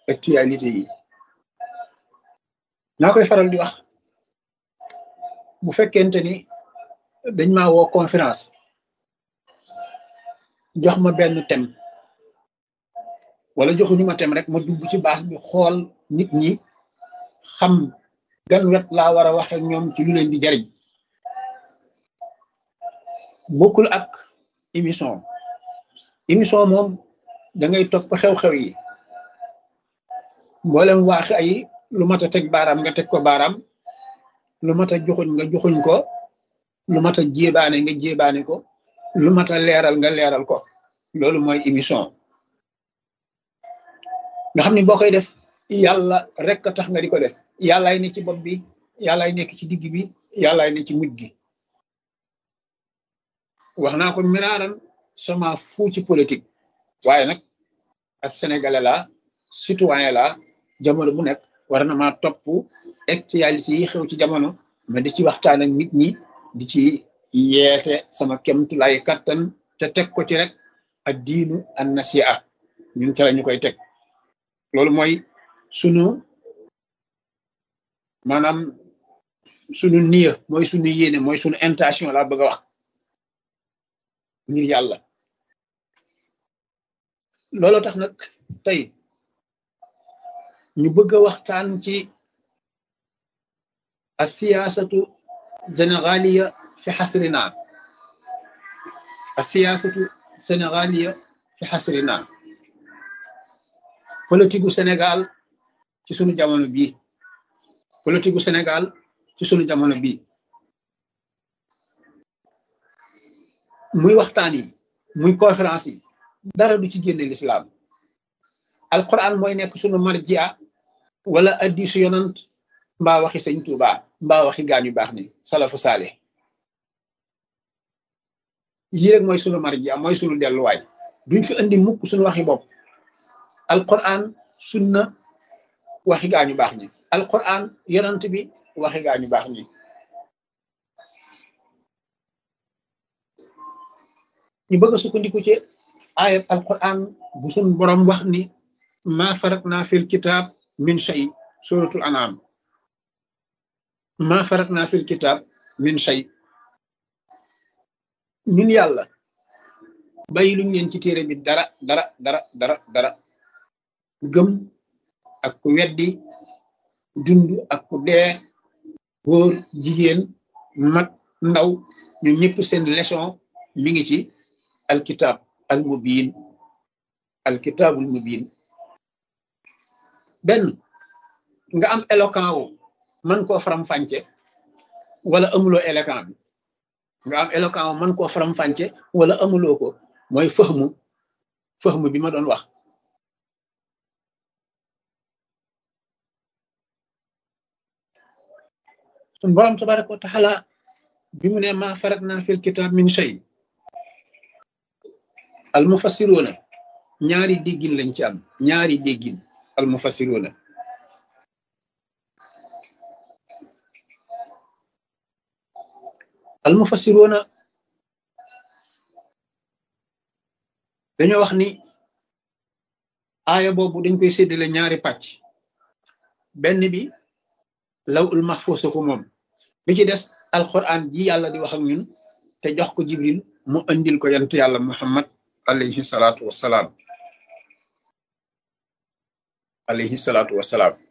actualité yi naa koy faral di wax bu fekkente ni dañ ma woo conférence jox ma benn thème wala joxuñu ma thème rek ma dugg ci base bi xool nit ñi xam gan wet laa war a waxe ñoom ci lu leen di jariñ bokkul ak émission émission moom da ngay topp xew-xew yi mboolem waax ay lu mat a teg baaraam nga teg ko baaraam lu mat a joxuñ nga joxuñ ko lu mat a jébaane nga jébaane ko lu mat a leeral nga leeral ko loolu mooy émission nga xam ni boo koy def yàlla rek a tax nga di ko def yàllaay ne ci bopp bi yàllaay nekk ci digg bi yàllaay ne ci mujj gi wax naa ko miraaran sama fu ci politique waaye nag ab sénégalais la citoyen la jamono bu nekk war na maa topp actualité yi xew ci jamono ma di ci waxtaan ak nit ñi di ci yeete sama kemtulay kattan te teg ko ci rek ak diinu an nasiha ñun ca la ñu koy teg loolu mooy sunu maanaam sunu niya mooy sunu yéene mooy sunu intention laa bëgg a wax ngir yàlla loolu tax nag tey ñu bëgg a waxtaan ci a siyaasatu sénégaliya fi xasrina a siyaasatu sénégaliya fi xasrina politique gu Sénégal ci sunu jamono bii politique gu Sénégal ci sunu jamono bii muy waxtaan yi muy conférence yi dara du ci génne lislaam alquran mooy nekk sunu marjia wala addisu yonant mbaa waxi sëñ Tuuba mbaa waxi gaañu baax ni salafu saale yii rek mooy sunu marjia mooy sunu delluwaay duñ fi andi mukk sunu waxi bopp alquran sunna waxi gaañu baax ñi alquran yonant bi waxi gaañu baax ñi ñu bëgg a sukkandiku ci ayat alquran bu sun borom wax ni ma faratna fil kitab min shay suratul anam ma faratna fil kitab min shay ñun yàlla bàyyi luñ leen ci téere bi dara dara dara dara dara gëm ak ku weddi dund ak ku dee góor jigéen mag ndaw ñun ñëpp seen leçon mi ngi ci alkitab al mubin alkitabul mubin benn nga am éloquent wu mën koo faram-fàcce wala amuloo éloquent bi nga am éloquent wu mën koo faram-fàcce wala amuloo ko mooy fëxmu fëxmu bi ma doon wax sun borom tabaraka wa taala bi mu ne ma faratna fil kitab min shay al mufassiruna ñaari déggin lañ ci am ñaari déggin al mufassiruna al mufassiruna dañoo wax ni aaya boobu dañ koy séddale ñaari pàcc benn bi law ul mahfuus ko moom bi ci des alquran ji yàlla di wax ak ñun te jox ko jibril mu andil ko yantu yàlla muhammad alayhi salaatu wassalaam alayhi salaatu wassalaam